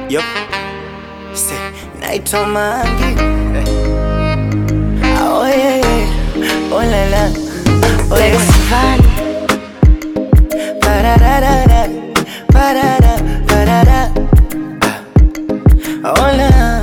Yup. Say, naitwa Mangi. Oh yeah, yeah. Oh la la. Oh yeah. Pararara, parara, parara. Hola,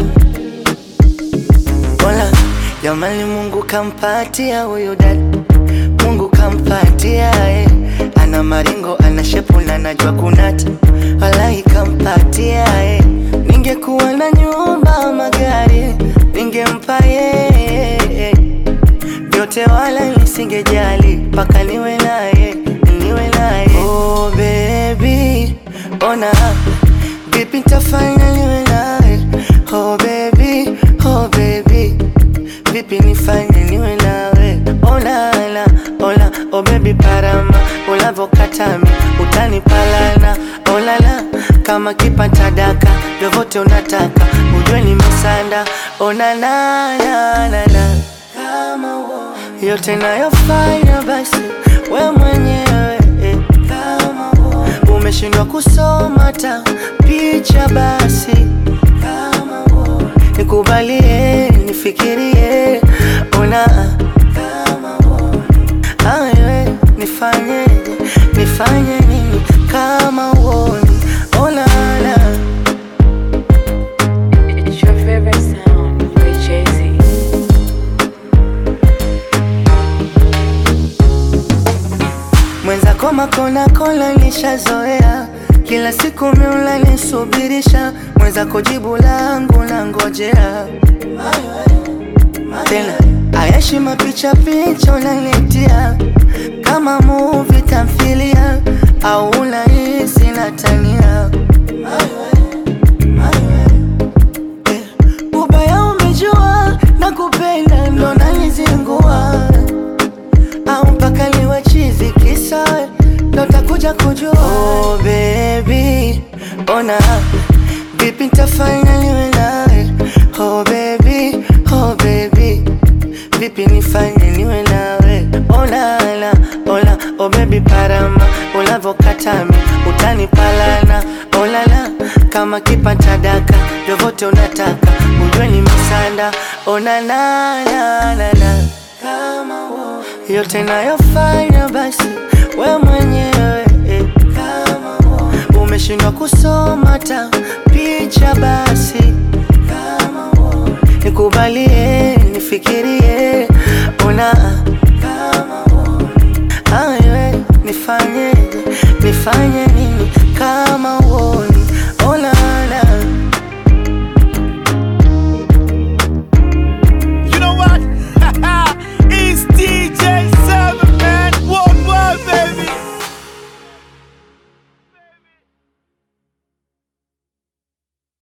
hola. Jamani, Mungu kampatia huyu dada, Mungu kampatia eh. Ana maringo, ana shepu na najua kunata, wallahi kampatia eh. Ningekuwa na nyumba, magari ningempa yeye vyote wala nisingejali mpaka niwe naye niwe naye oh baby ona vipi nitafanya niwe naye oh baby oh baby vipi nifanye niwe nawe olala ola oh baby parama ulavokatami utanipalana olala kama kipata daka vyovyote unataka ujue nimesanda onanananana kama uo yote nayofanya basi we mwenyewe eh. kama uo umeshindwa kusoma ta picha basi kama uo nikubalie nifikirie ona kama uo awe nifanyeje nifanye nini kama uoni olala It's your favorite sound with Jay-Z. mwenzako makona kola nishazoea kila siku miula nisubirisha mwenzako jibu langu na ngojea tena ayashi mapicha picha unanitia kama muvi tamthilia au unahisi natania Eh, ubaya umejua na kupenda ndo nanizingua au mpaka liwe chizi kisa ndo takuja kujua oh, baby ona vipi nitafanya niwe nawe oh, baby oh, baby vipi nifanye niwe nawe olala ola oh, baby parama ulavokatami utanipalana olala kama kipata daka vyovyote unataka ujue nimesanda onanananana kama uo yote nayofanya basi we mwenyewe eh. kama uo umeshindwa kusoma ta picha basi kama uo nikubalie nifikirie ona kama uo awe nifanyeje nifanye nini kama